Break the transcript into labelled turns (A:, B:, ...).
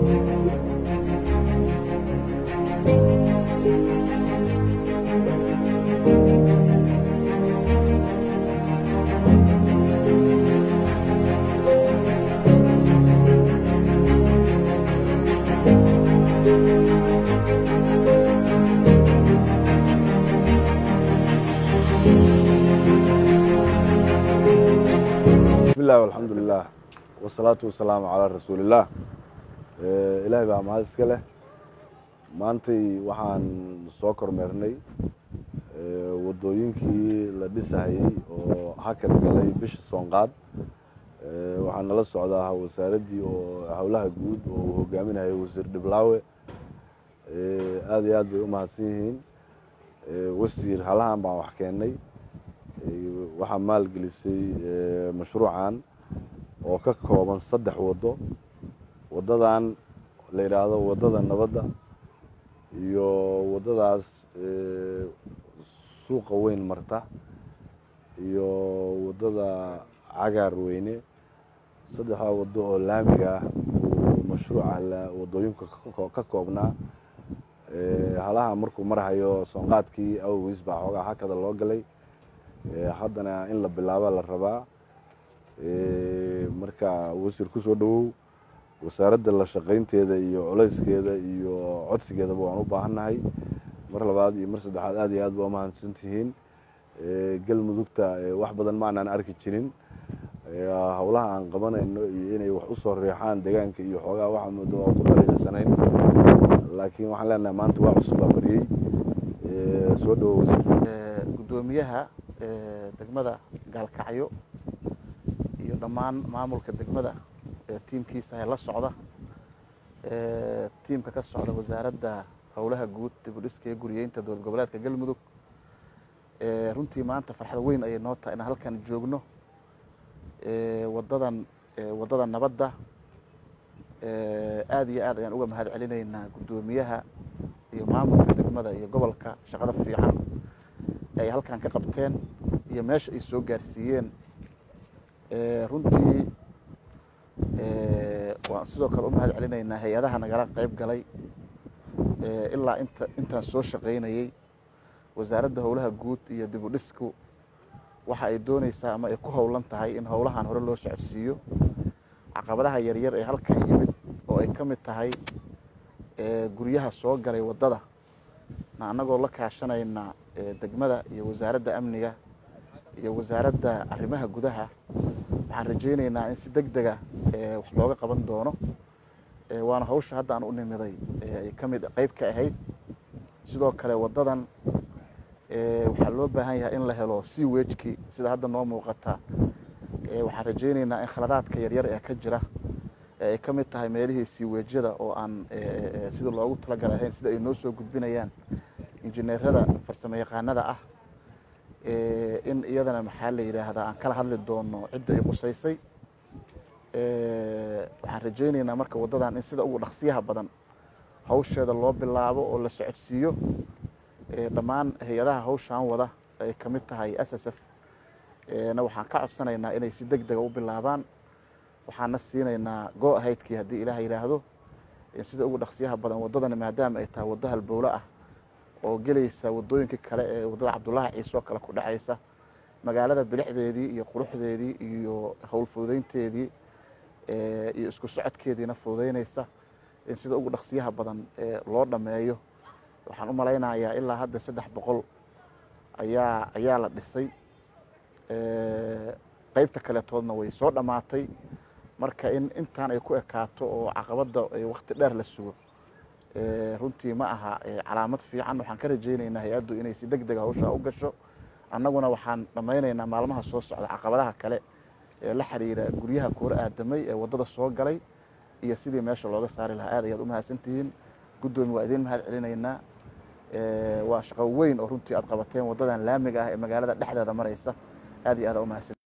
A: bismillahi alxamdulilah wasalaatu wasalaamu calaa rasuulillaah ilaahay baa mahad iska leh maantay waxaan soo kormeernay wadooyinkii la dhisahayey oo hakad galay bisha soonqaad waxaa nala socdaa wasaaraddii oo howlaha guud oo uu hogaaminayo wasiir dhiblaawe aada iyo aad bay u mahadsan yihiin wasiir halahan baan wax keennay waxaa maalgelisay mashruucan oo ka kooban saddex waddo waddadan la yidhaahdo waddada nabadda iyo waddadaas suuqa weyn marta iyo waddada cagaar weyne saddexdaa waddo oo laamiga ah uu mashruuca waddooyinka ka koobnaa halaha markuu marhayo soonqaadkii awgiis baa xoogaa hakada loo galay haddana in la bilaaba la rabaa marka wasiir ku soo dhowow wasaaradda la shaqaynteeda iyo culayskeeda iyo codsigeedaba waan u baahannahay mar labaad iyo mar saddexaad aad iyo aad baa umahadsan tihiin galmudugta wax badan ma aanaan arki jirin howlaha aan qabanayno iyo inay wax u soo riixaan deegaanka iyo xoogaa waxaa moodo waa ku dhaliilsanayn laakiin waxaan leenahay maanta waa cusub baa bariyey soo dhowow wasiir
B: gudoomiyaha degmada gaalkacyo iyo dhammaan maamulka degmada tiimkiisa ee la socda tiimka ka socda wasaaradda howlaha guud dibudhiska ee guriyeynta dowlad goboleedka galmudug runtii maanta farxad weyn ayay noo tahay inaan halkan joogno wadadan waddada nabadda aad iyo aad ayaan uga mahad celinaynaa guddoomiyaha iyo maamulka degmada iyo gobolka shaqada fiican ay halkan ka qabteen iyo meesha ay soo gaarsiiyeen runtii waan sidoo kale u mahad celinaynaa hay-adaha nagala qeyb galay ilaa inta intaan soo shaqaynayey wasaaradda howlaha guud iyo dib u dhisku waxa ay dooneysaa ama ay ku howlan tahay in howlahan hore loo socodsiiyo caqabadaha yaryar ee halkan yimid oo ay ka mid tahay guryaha soo galay waddada na annagoo la kaashanayna degmada iyo wasaaradda amniga iyo wasaaradda arrimaha gudaha waxaan rajaynaynaa in si deg dega wax looga qaban doono waana hawsha hadda aan u nimiday ay ka mid qeyb ka ahayd sidoo kale waddadan waxaa loo baahan yahay in la helo sea wejki sida hadda noo muuqata waxaan rajaynaynaa in khaladaadka yaryar ee ka jira ay ka mid tahay meelihii siiweejyada oo aan sida loogu talagalay ahayn sida ay noo soo gudbinayaan injineerada farsamo yaqaanada ah in iyadana maxaa la yidhaahdaa aan kala hadli doono cidda ay qusaysay waxaan rajaynaynaa marka waddadan in sida ugu dhaqsiyaha badan hawsheeda loo bilaabo oo la socodsiiyo dhammaan hay-adaha hawshaan wada ay ka mid tahay s s f na waxaan ka codsanaynaa inay si deg dega u bilaabaan waxaana siinaynaa go ahaydkii haddii ilaah yidhaahdo sida ugu dhaqsiyaha badan waddadana maadaama ay tahay waddo halbowlo ah oo gelaysa waddooyinkii kale ee waddada cabdullaahi ciise oo kale ku dhexaysa magaalada bilixdeedii iyo quruxdeedii iyo howl fududeynteedii iyo isku socodkeediina fududeynaysa in sida ugu dhaqsiyaha badan loo dhammeeyo waxaan u malaynayaa ilaa hadda saddex boqol ayaa ayaa la dhisay qeybta kaletoodna way soo dhammaatay marka in intaan ay ku ekaato oo caqabadda wakti dheer la sugo runtii ma aha calaamad fiican waxaan ka rajaynaynaa hay-addu inay si deg dega hawshaa u gasho annaguna waxaan dhammaynaynaa maalmaha soo socda caqabadaha kale ee la xiriira guryaha kuura aadamay ee waddada soo galay iyo sidii meesha looga saari lahaa aad ayaad u mahadsantihiin guddoomi waa idiin mahad celinaynaa waa shaqo weyn oo runtii aad qabateen waddadan laamiga ah ee magaalada dhexdeeda maraysa aad iyo aad aa u mahadsan